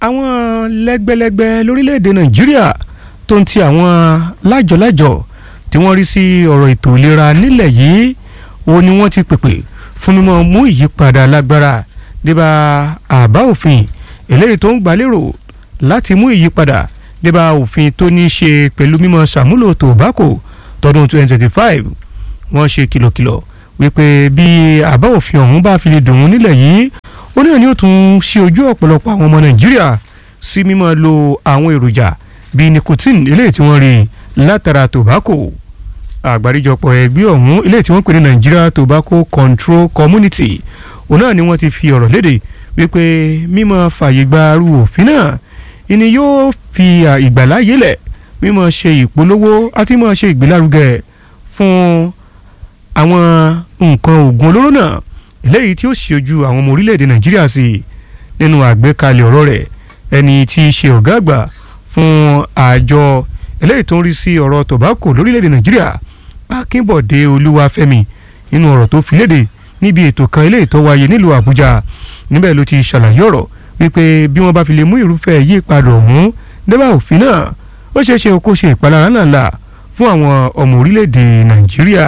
àwọn lẹ́gbẹ́lẹ́gbẹ́ lórílẹ̀‐èdè nàìjíríà tó ń ti àwọn lájọ̀lájọ̀ tí wọ́n rí sí ọ̀rọ̀ ètò ìlera nílẹ̀ yìí ó ní wọ́n ti pèpè fún mímọ́ mú ìyípadà lágbára débà àbá òfin eléyìí tó ń gbàlérò láti mú ìyípadà débà òfin tó ní í ṣe pẹ̀lú mímọ́ ṣàmúlò tòbákò tọdún 2025 wọ́n ṣe kìlọ̀kìlọ̀ wípé bí àbá òfin ọ̀hún bá fi lè dùn ún nílẹ̀ yìí ó náà ni ó tún ṣe ojú ọ̀pọ̀lọpọ̀ àwọn ọmọ nàìjíríà sí mímọ́ lo àwọn èròjà bíi nicotine eléyìí tí wọ́n rí látara tobacco àgbáríjọpọ̀ ẹgbẹ́ ọ̀hún eléyìí tí wọ́n pè ní Nigeria Tobacco Control Community òun náà ni wọ́n ti fi ọ̀rọ̀ léde wípé mímọ́ fàyè gba arú òfin náà ìní yóò fi ìgbàláyé lẹ̀ mímọ́ ṣe ìpolówó àti mímọ́ ṣe ìgbélárugẹ fún àwọn nǹkan oògùn olóró náà eléyìí tí ó ṣe ojú àwọn ọmọ orílẹ̀-èdè Nàìjíríà sí nínú àgbékalẹ̀ ọ̀rọ̀ rẹ̀ ẹni tí í ṣe ọ̀gá àgbà fún àjọ eléyìí tó ń rí sí ọ̀rọ̀ tobacco lórílẹ̀‐èdè nàìjíríà akínbọ̀dé olúwafẹ́mi nínú ọ̀rọ̀ tó fi léde níbi ètò kan eléyìí tó wáyé nílùú àbújá níbẹ̀ ló ti ṣàlàyé ọ̀rọ̀ wípé bí wọ́n bá fi lè mú irúfẹ́ yípadà ọ̀hún débà òfin náà ó ṣeé ṣe kó ṣe ìpalára ńláńlá fún àwọn ọmọ orílẹ̀‐èdè nàìjíríà.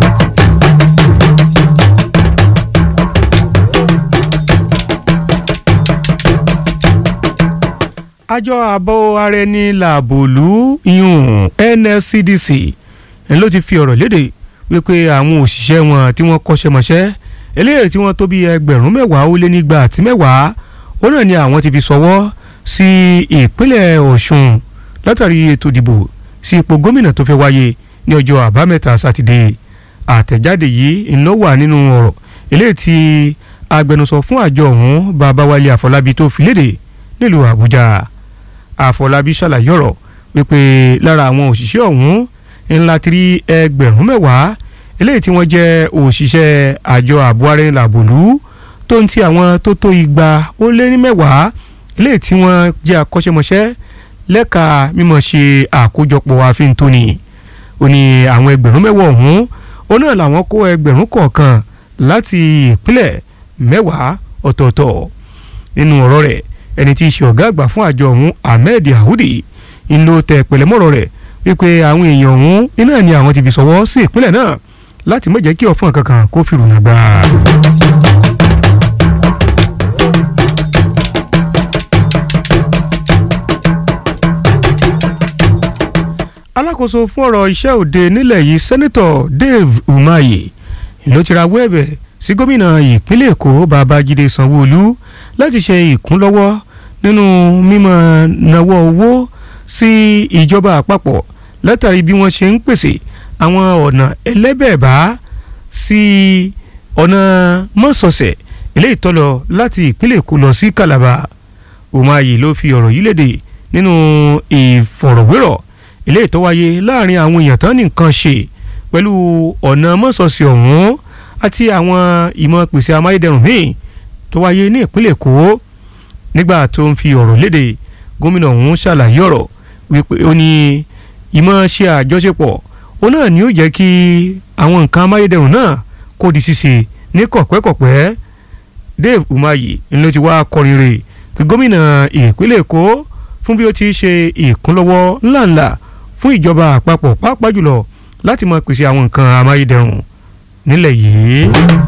àjọ ààbò ara ẹni làbòlú yún NLCDC ń ló ti fi ọ̀rọ̀ léde wípé àwọn òṣìṣẹ́ wọn tí wọ́n kọ́ṣẹ́ mọṣẹ́ eléyìí tí wọ́n tó bí ẹgbẹ̀rún mẹ́wàá ó lé nígbà àti mẹ́wàá ó náà ni àwọn ti fi sọwọ́ sí ìpínlẹ̀ Ọ̀ṣun látàrí ètò ìdìbò sí ipò gómìnà tó fẹ́ wáyé ní ọjọ́ àbámẹ́ta sátidé àtẹ̀jáde yìí ń lọ wà nínú ọ̀rọ̀ eléyìí tí agbẹnusọ fún àjọ ọ̀hún Babáwálé Àfọlábí tó fi léde nílùú Àbújá àfọlábí ṣàlàyé ọ̀rọ̀ wípé lára àwọn òṣìṣẹ́ ọ̀hún ńlá ti rí ẹgbẹ̀rún mẹ́wàá eléyìí tí wọ́n jẹ́ òṣìṣẹ́ àjọ ààbò ara ẹni làbòlú tó ń ti àwọn tó tó igba ó lé ní mẹ́wàá eléyìí tí wọ́n jẹ́ akọ́ṣẹ́mọṣẹ́ lẹ́ka mímọ̀ ṣe àkójọpọ̀ àfihàn ó ní àwọn ẹgbẹ̀rún mẹ́wàá ọ̀hún ó náà làwọn kó ẹgbẹ̀rún kọ̀ọ̀kan láti ìpínlẹ̀ mẹ́wàá ọ̀tọ̀ọ̀tọ̀ nínú ọ̀rọ̀ rẹ̀ ẹni tí í ṣe ọ̀gá àgbà fún àjọ ọ̀hún ahmed yahudi ń lo tẹ pẹ̀lẹ́mọ́rọ̀ rẹ̀ wípé àwọn èèyàn ọ̀hún iná ni àwọn ti fi sọwọ́ sí ìpínlẹ̀ náà láti má jẹ́ kí ọ̀fọ̀n kankan kó fi rùnà gbà. alákòóso fún ọ̀rọ̀ iṣẹ́ òde nílẹ̀ yìí sẹ́nitọ̀ dave umahi ló ti rawọ́ ẹ̀bẹ̀ sí gómìnà ìpínlẹ̀ èkó babájídé sanwó-olú láti ṣe ìkúnlọ́wọ́ nínú mímọ́ nawọ́ owó sí ìjọba àpapọ̀ látàrí bí wọ́n ṣe ń pèsè àwọn ọ̀nà ẹlẹ́bẹ̀ẹ́bá sí ọ̀nà mọ́sọ̀ọ̀sẹ̀ eléyìí tó lọ láti ìpínlẹ̀ èkó lọ sí calabar umahi ló fi ọ̀rọ̀ yìí léde nínú ìfọ̀rọ̀wérọ̀ eléyìí tó wáyé láàrin àwọn èèyàn tán ní nǹkan ṣe pẹ̀lú ọ̀nà mọ́sọ̀ọ̀sẹ̀ ọ̀hún àti àwọn ìmọ̀ pèsè amáyédẹrùn míì tó wáyé ní ìpínlẹ̀ èkó nígbà tó ń fi ọ̀rọ̀ léde gómìnà ọ̀hún ṣàlàyé ọ̀rọ̀ wípé ó ní ìmọ̀ ṣe àjọṣepọ̀ ó náà ni ó jẹ́ kí àwọn nǹkan amáyédẹrùn náà kó di ṣíṣe ní kọ̀pẹ́kọ̀pẹ́ Dave Umahi ló ti wá kọrin rè kí gómìnà ìpínlẹ̀ èkó fún bí ó ti ṣe ìkúnlọ́wọ́ ńláńlá fún ìjọba àpapọ̀ pàápàá jùlọ láti máa pèsè àwọn nǹkan amáyédẹrùn nílẹ̀ yìí.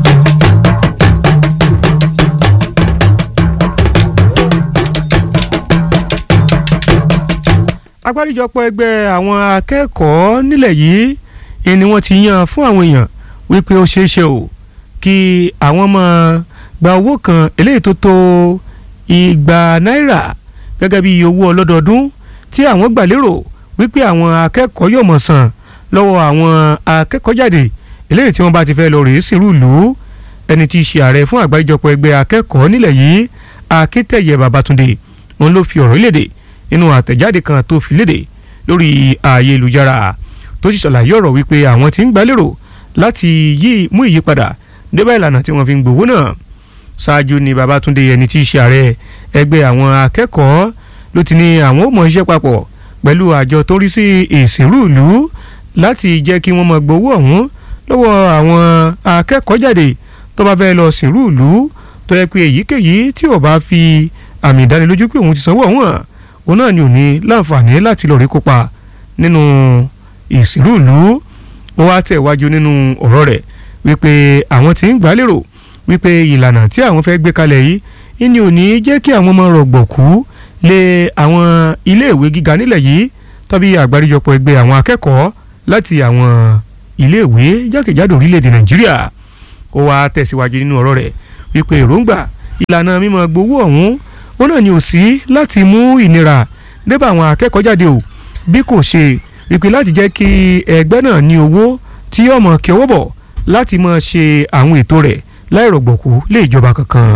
agbáríjọpọ̀ ẹgbẹ́ àwọn akẹ́kọ̀ọ́ nílẹ̀ yìí ni wọ́n ti yan fún àwọn èèyàn wípé ó ṣeé ṣe o kí àwọn máa gba owó kan eléyìí tó tó igba náírà gẹ́gẹ́ bí owó ọlọ́dọọdún tí àwọn gbà lérò wípé àwọn akẹ́kọ̀ọ́ yóò mọ̀ san lọ́wọ́ àwọn akẹ́kọ̀ọ́ jáde eléyìí tí wọ́n bá ti fẹ́ lọ rèé sírú ìlú ẹni tí í ṣe ààrẹ fún àgbáríjọpọ̀ ẹgbẹ́ akẹ́kọ̀ọ́ nílẹ̀ yìí akíntẹ̀yẹ babatunde òun ló fi ọ̀rọ̀ léde nínú àtẹ̀jáde kan tó fi léde lórí ayélujára tó sì ṣàlàyé ọ̀rọ̀ wípé àwọn tí ń gbàlérò láti yí mú ìyípadà débà ìlànà tí wọ́n fi ń gbowó náà ṣáájú ni babatunde ẹni tí í ṣe ààrẹ ẹgbẹ́ àwọn akẹ́kọ̀ọ́ ló ti ní àwọn ò mọ̀ iṣẹ́ papọ̀ pẹ̀lú àjọ tó rí sí ìsìnrú ìlú láti jẹ́ kí wọ́n mọ̀ gbowó ọ̀hún lọ́wọ́ àwọn akẹ́kọ̀ọ́ jáde tó bá fẹ́ lọ sìnrú ìlú tó yẹ pé èyíkéyìí tí ò bá fi àmì ìdánilójú pé òun ti sanwó ọ̀hún òun náà ni ò ní láǹfààní láti lọ rí kópa nínú ìsìnrú ìlú ó wá tẹ̀ wájú nínú ọ̀rọ̀ rẹ̀ wípé àwọn tí ń gbà lérò wípé ìlànà tí àwọn fẹ́ gbé kalẹ̀ yìí ìní ò ní jẹ́ kí àwọn ọmọ rọ̀gbọ̀kú lé àwọn iléèwé gíga nílẹ̀ yìí tàbí àgbáríjọpọ̀ ẹgbẹ́ àwọn akẹ́kọ̀ọ́ láti àwọn iléèwé jákèjádò orílẹ̀-èdè nàìjíríà ó wá tẹ̀síwájú nínú ọ̀rọ̀ rẹ̀ wípé èròǹgbà ìlànà mímọ gbowó ọ̀hún ó náà ní ò sí láti mú ìnira débà àwọn akẹ́kọ̀ọ́ jáde o bí kò ṣe wípé láti jẹ́ kí ẹgbẹ́ náà ní owó tí yóò mọ̀ kí ọwọ́ bọ̀ láti máa ṣe àwọn ètò rẹ̀ láìrọ̀gbọ̀kú lé ìjọba kankan.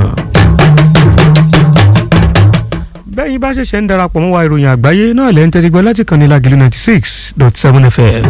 bẹ́ẹ̀ yín bá ṣẹ̀ṣẹ̀ ń darapọ̀ mọ́ wa ìròyìn àgbáyé náà lẹ́ ń tẹ́tí gbọ́ láti kàn ní Lágìlú ninety six dot seven FM.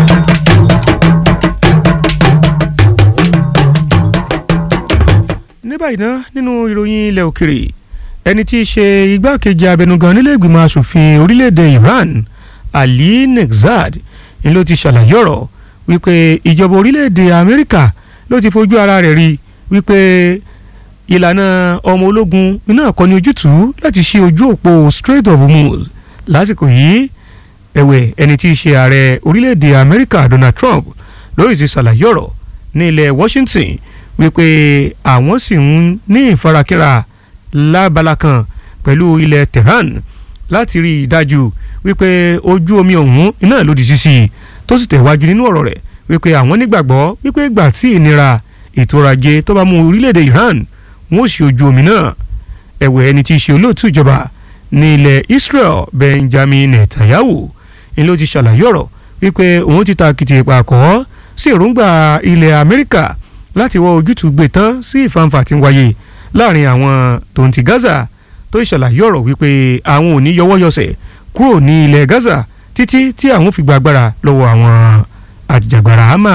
ní báyìí ná nínú ìròyìn ilẹ̀ òkèrè ẹni tí í ṣe igbákejì abẹnugan nílé ìgbìmọ̀ asòfin orílẹ̀-èdè Iran Ali Nexad ni ló ti ṣàlàyé ọ̀rọ̀ wípé ìjọba orílẹ̀-èdè Amẹ́ríkà ló ti fojú ara rẹ̀ rí wípé ìlànà ọmọ ológun iná kọ́ ní ojútùú láti ṣe ojú òpó Strait of Hormuz lásìkò yìí ẹ̀wẹ̀ ẹni tí í ṣe ààrẹ orílẹ̀-èdè Amẹ́ríkà Donald Trump lórí ti ṣàlàyé ọ̀rọ̀ ní ilẹ̀ Washington wípé àwọn sì ń ní ìfarakínra lábala kan pẹ̀lú ilẹ̀ Tehran láti rí i dájú wípé ojú omi ọ̀hún iná lòdì sísì tó sì tẹ̀wájú nínú ọ̀rọ̀ rẹ̀ wípé àwọn nígbàgbọ́ wípé ìgbà tí ìnira ètò ọrọ̀ ajé tó bá mú orílẹ̀-èdè Iran wọn ò sí ojú omi náà ẹ̀wẹ̀ ẹni tí í ṣe olóòtú ìjọba ní ilẹ̀ Israel Benjamin Netanyahu ni ló ti ṣàlàyé ọ̀rọ̀ wípé òun ti ta kìtì ìpàkọ́ sí èròǹgbà ilẹ̀ Amẹ́ríkà láti wọ ojútùú gbé tán sí ìfàǹfà tí ń wáyé láàrin àwọn tó ń ti Gaza tó ṣàlàyé ọ̀rọ̀ wípé àwọn ò ní yọwọ́yọsẹ̀ kúrò ní ilẹ̀ Gaza títí tí àwọn fi gba agbára lọ́wọ́ àwọn àjàgbara Hamas.